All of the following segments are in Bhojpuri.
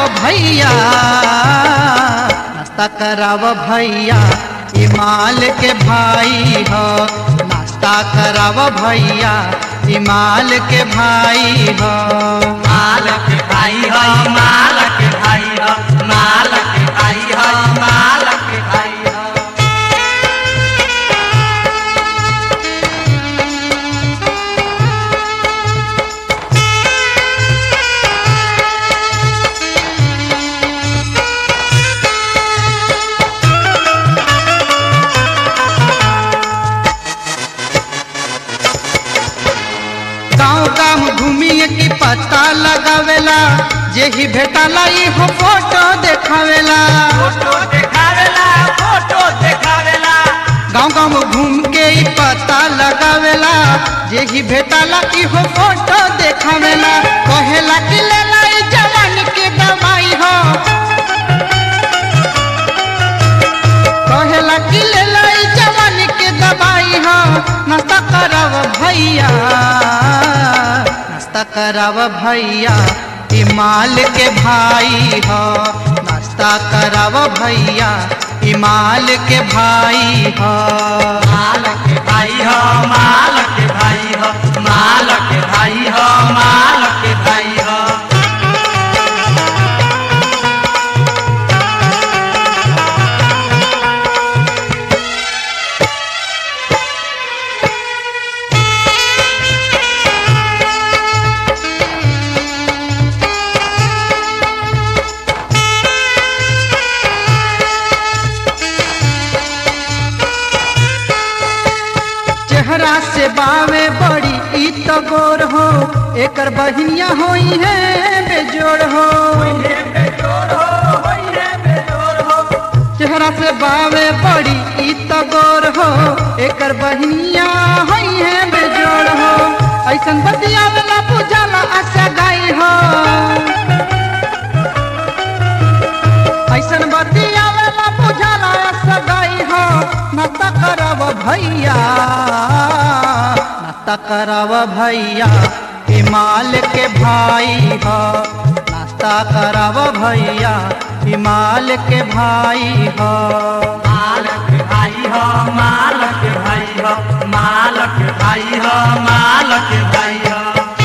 भैया नाश्ता कराव भैया ई माल के भाई हो नाश्ता कराव भैया ई माल के भाई हो मालक भाई हो मालक भाई हो मालक भाई हो मालक भाई हो गाँव गाँव घूमिए की पता लगावेला जेही भेटाला इहो फोटो देखावेला फोटो देखावेला फोटो देखावेला गाँव गाँव घूम के ई पता लगावेला जेही भेटाला इहो फोटो देखावेला कहेला कि लेला ई जवान के दवाई हो कहेला कि लेला ई जवान के दवाई हो नाश्ता कराव भैया नाश्ता कराव भैया ई माल के भाई हो नाश्ता कराव भैया ई माल के भाई हो मालक भाई हो मालक भाई हो मालक भाई हो मालक भाई हो चेहरा से बावे बड़ी ई तो गोर हो एकर बहिनिया होई है बेजोड़ हो होइए बेजोड़ हो होइए बेजोड़ हो चेहरा से बावे बड़ी ई तो गोर हो एकर बहिनिया होई है बेजोड़ हो ऐसन बतियावेला पूजाला आशा गाई हो ऐसन बतियावेला पूजाला आशा गाई हो नाश्ता करब भैया नाश्ता करब भैया हिमाल के भाई हो नाश्ता करब भैया हिमाल के भाई हो मालक भाई हो मालक भाई हो मालक भाई हो मालक भाई हो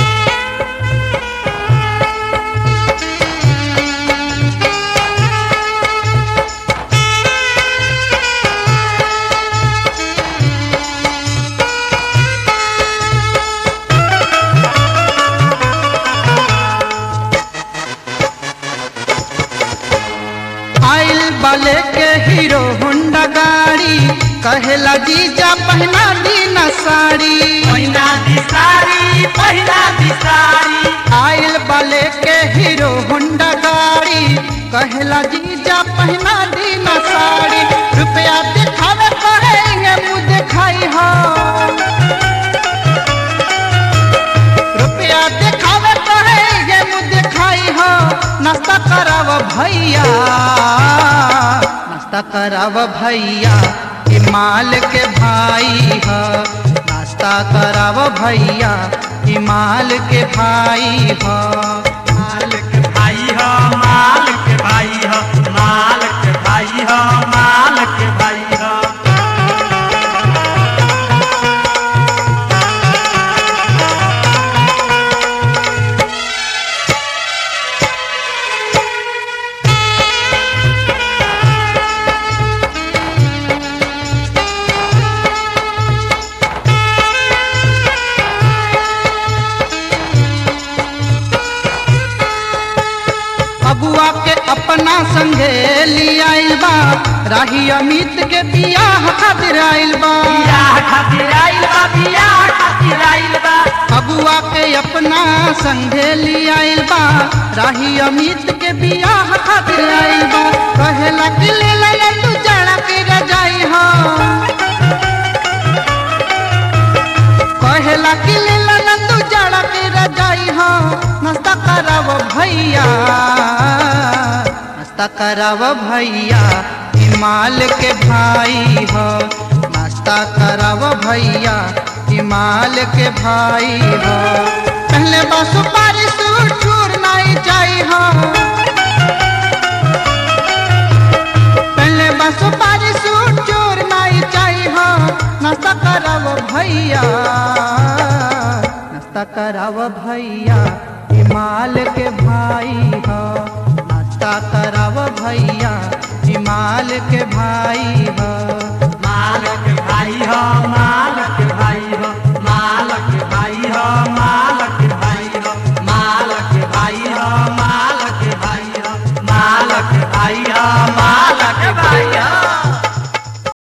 आइल बाले के हीरो होंडा गाड़ी कहेला जीजा पहना दी न साड़ी पहिना दिसारी पहिना दिसारी आइल बाले के हीरो होंडा गाड़ी कहेला जीजा पहना दी न साड़ी रुपया दिखावे कहेंगे मुँह दिखाई हो रुपया दिखावे कहेंगे मुँह दिखाई हो नाश्ता कराव भैया नाश्ता कराव भैया ई माल के भाई हो नाश्ता कराव भैया ई माल के भाई हो मालक भाई हो मालक भाई हो मालक भाई हो मालक भाई हो अबुआ के अपना संगे लियाइल बा राही अमित के बियाह खातिर आइल बा बियाह खातिर आइल बा बियाह खातिर आइल बा अबुआ के अपना संगे लियाइल बा राही अमित के बियाह खातिर आइल बा कहेला कि ले ले तू जड़ा के रजाई हो कहेला कि ले ले तू जड़ा के रजाई हो नाश्ता कराव भैया नाश्ता कराव भैया हिमाल के भाई हो नाश्ता कराव भैया हिमाल के भाई हो पहले बा सुपारी सूट छूर नहीं जाई हो कराव भैया हिमाल के भाई ह नाश्ता कराव भैया हिमाल के भाई ह